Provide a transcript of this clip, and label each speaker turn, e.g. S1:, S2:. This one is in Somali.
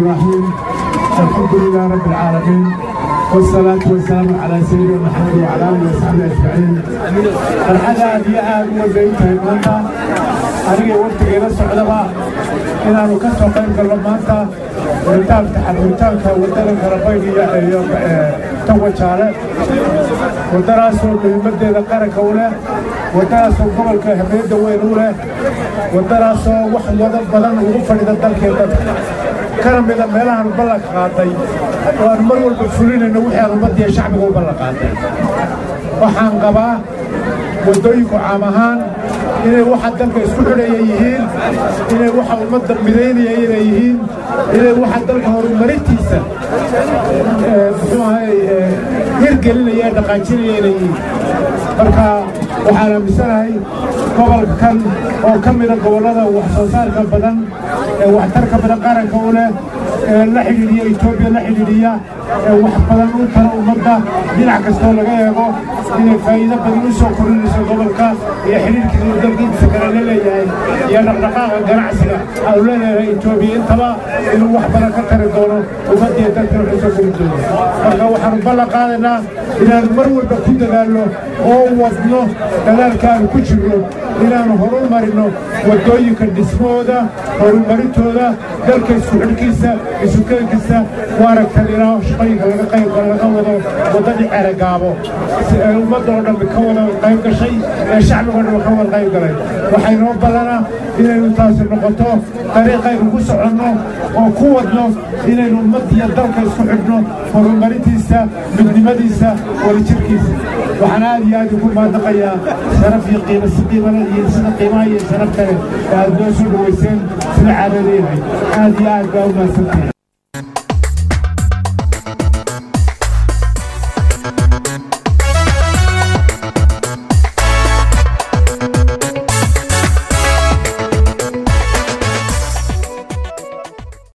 S1: الرحيم الحمد لله رب العالمين والصلاة والسلام على سيدنا محمد وعلى آله وصحبه أجمعين الحاجة هذه آد وزيتها المنطقة أنا وقت إلى السعودة إن أنا كسر قيم كلماتها ورتاب تحرمتانك ودنا كربيني توجهاله wadaraasoo muhiimadeeda qaranka u leh wadaraasoo gobolka habeedda weyn u leh wadaraasoo wax wada badan ugu fadhida dalkee dadka kana mida meelahaan ballanka qaaday oo aan mar walba fulinayno wixii aan ummaddiiyo shacbiga u ballan qaaday waxaan qabaa waddooyinku caam ahaan inay waxa dalka isku xidhaya yihiin inay waxa ummadda midaynaya inay yihiin inay waxa dalka horumarintiisa muxuu ahay hirgelinaya ee dhaqaajinaya inay yihiin marka waxaan aaminsanahay gobolka kan oo ka mida gobollada wax soo saarka badan ee waxtarka badan qaranka u leh ee la xidhiidhiya etoobiya la xidhiidhiya ee wax badan u tara ummadda dhinac kastoo laga eego inay faa'iido badan u soo korinayso gobolka iyo xidhiidhkiisa dalkiisa kale la leeyahay iyo dhaqdhaqaaqa ganacsiga aanu leeyahay etoobiya intaba inuu wax badan ka tari doono ummaddiiyo dalka waxay soo korin doono marka waxaanu ballan qaadaynaa inaanu mar walba ku dadaalno oo wadno dadaalka aanu ku jirno inaanu horumarino waddooyinka dhismahooda horumarintooda dalka isku xidhkiisa isukeenkiisa ku aragtan ilaa shaqooyinka laga qayb laga wado waddadii ceragaabo si ay ummadda oo dhammi ka wada qayb gashay ee shacbigoo dhammi ka wada qayb galay waxay noo ballana inaynu taasi noqoto dariiqaynu ku soconno oo ku wadno inaynu ummaddiiyo dalka isku xidhno horumarintiisa midnimadiisa wadajirkiisa waxaan aad iyo aad ugu maadnaqayaa sharaf iyo qiimo si qiimale iyo sida qiimaha iyo sharaf kale ee aad noo soo dhowayseen sida caadada yahay aad iyo aad baa u mahadsantahay